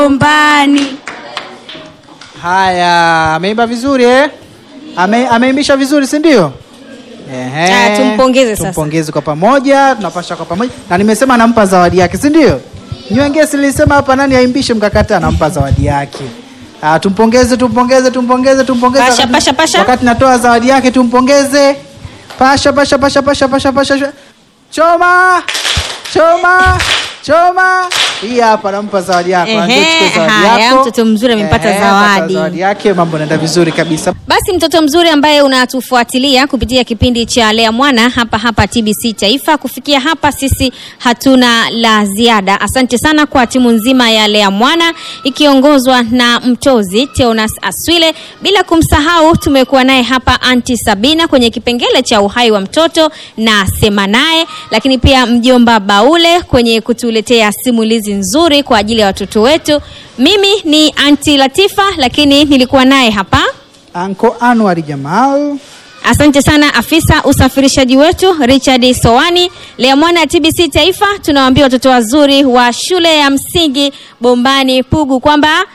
bombani. Haya, ameimba vizuri eh? Ame, ameimbisha vizuri si ndio? Ehe. Ah, tumpongeze sasa. Tumpongeze kwa pamoja, tunapasha kwa pamoja. Na nimesema nampa zawadi yake, si ndio? Nywenge silisema hapa nani aimbishe mkakata nampa zawadi yake. Ah, tumpongeze, tumpongeze, tumpongeze, tumpongeze. Pasha, Wakati- pasha, pasha. Wakati natoa zawadi yake tumpongeze. Pasha, pasha, pasha, pasha, pasha, pasha. pasha. Choma! Choma! Choma! Hii hapa nampa zawadi yako. Ehe, Ndio chukue zawadi haya, yako. mtoto mzuri amepata Ehe, zawadi. amepata zawadi yake, mambo yanaenda vizuri kabisa. Basi mtoto mzuri ambaye unatufuatilia kupitia kipindi cha Lea Mwana hapa hapa TBC Taifa. Kufikia hapa sisi hatuna la ziada. Asante sana kwa timu nzima ya Lea Mwana ikiongozwa na mtozi Teonas Aswile, bila kumsahau tumekuwa naye hapa Anti Sabina kwenye kipengele cha uhai wa mtoto na sema naye, lakini pia mjomba Baule kwenye kutuletea simulizi nzuri kwa ajili ya watoto wetu. Mimi ni Anti Latifa, lakini nilikuwa naye hapa Anko Anwar Jamal. Asante sana afisa usafirishaji wetu Richard Sowani. Lea Mwana ya TBC Taifa tunawaambia watoto wazuri wa shule ya msingi Bombani Pugu kwamba